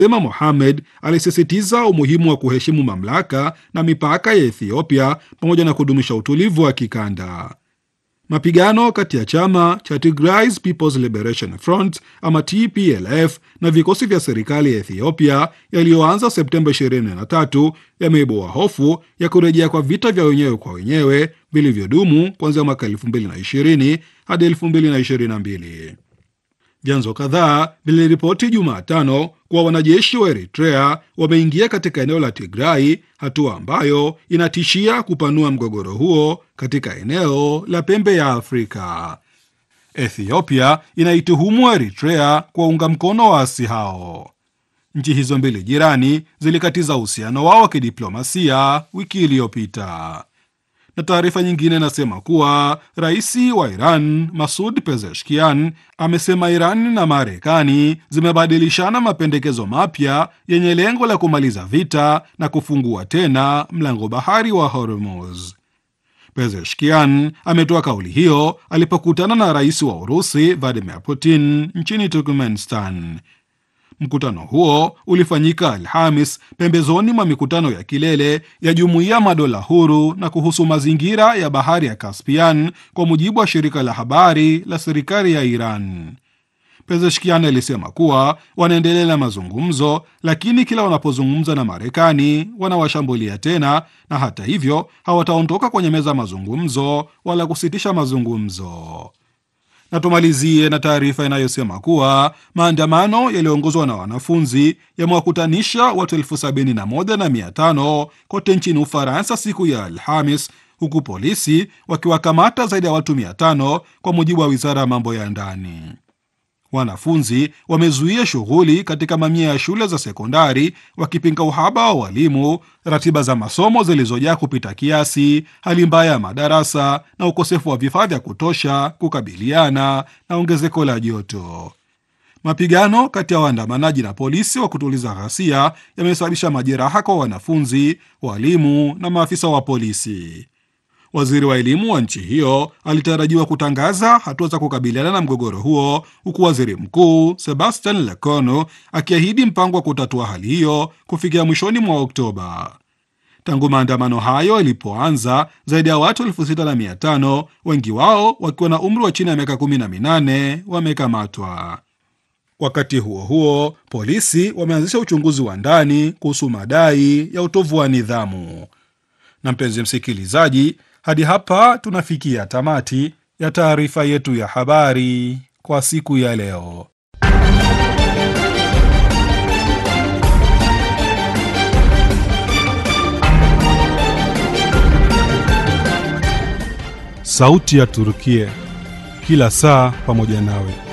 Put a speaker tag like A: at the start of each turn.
A: Sema Mohamed alisisitiza umuhimu wa kuheshimu mamlaka na mipaka ya Ethiopia pamoja na kudumisha utulivu wa kikanda. Mapigano kati ya chama cha Tigray People's Liberation Front ama TPLF na vikosi vya serikali ya Ethiopia yaliyoanza Septemba 23 yameibua hofu ya kurejea kwa vita vya wenyewe kwa wenyewe vilivyodumu kuanzia mwaka 2020 hadi 2022. Vyanzo kadhaa viliripoti Jumatano kuwa wanajeshi wa Eritrea wameingia katika eneo la Tigrai, hatua ambayo inatishia kupanua mgogoro huo katika eneo la pembe ya Afrika. Ethiopia inaituhumu Eritrea kwa unga mkono waasi hao. Nchi hizo mbili jirani zilikatiza uhusiano wao wa kidiplomasia wiki iliyopita na taarifa nyingine inasema kuwa rais wa Iran Masud Pezeshkian amesema Iran na Marekani zimebadilishana mapendekezo mapya yenye lengo la kumaliza vita na kufungua tena mlango bahari wa Hormuz. Pezeshkian ametoa kauli hiyo alipokutana na rais wa Urusi Vladimir Putin nchini Turkmenistan. Mkutano huo ulifanyika Alhamis pembezoni mwa mikutano ya kilele ya Jumuiya Madola Huru na kuhusu mazingira ya bahari ya Caspian, kwa mujibu wa shirika la habari la serikali ya Iran. Pezeshkian alisema kuwa wanaendelea na mazungumzo, lakini kila wanapozungumza na Marekani wanawashambulia tena, na hata hivyo hawataondoka kwenye meza ya mazungumzo wala kusitisha mazungumzo na tumalizie na taarifa inayosema kuwa maandamano yaliyoongozwa na wanafunzi yamewakutanisha watu elfu sabini na moja na mia tano kote nchini Ufaransa siku ya Alhamis, huku polisi wakiwakamata zaidi ya watu mia tano kwa mujibu wa wizara ya mambo ya ndani. Wanafunzi wamezuia shughuli katika mamia ya shule za sekondari wakipinga uhaba wa walimu, ratiba za masomo zilizojaa kupita kiasi, hali mbaya ya madarasa na ukosefu wa vifaa vya kutosha kukabiliana na ongezeko la joto. Mapigano kati ya waandamanaji na polisi wa kutuliza ghasia yamesababisha majeraha kwa wanafunzi, walimu na maafisa wa polisi. Waziri wa elimu wa nchi hiyo alitarajiwa kutangaza hatua za kukabiliana na mgogoro huo, huku waziri mkuu Sebastian Lecornu akiahidi mpango wa kutatua hali hiyo kufikia mwishoni mwa Oktoba. Tangu maandamano hayo yalipoanza, zaidi ya watu elfu sita na mia tano wengi wao wakiwa na umri wa chini ya miaka kumi na minane wamekamatwa. Wakati huo huo, polisi wameanzisha uchunguzi wa ndani kuhusu madai ya utovu wa nidhamu. Na mpenzi msikilizaji, hadi hapa tunafikia tamati ya taarifa yetu ya habari kwa siku ya leo. Sauti ya Turukia, kila saa pamoja nawe.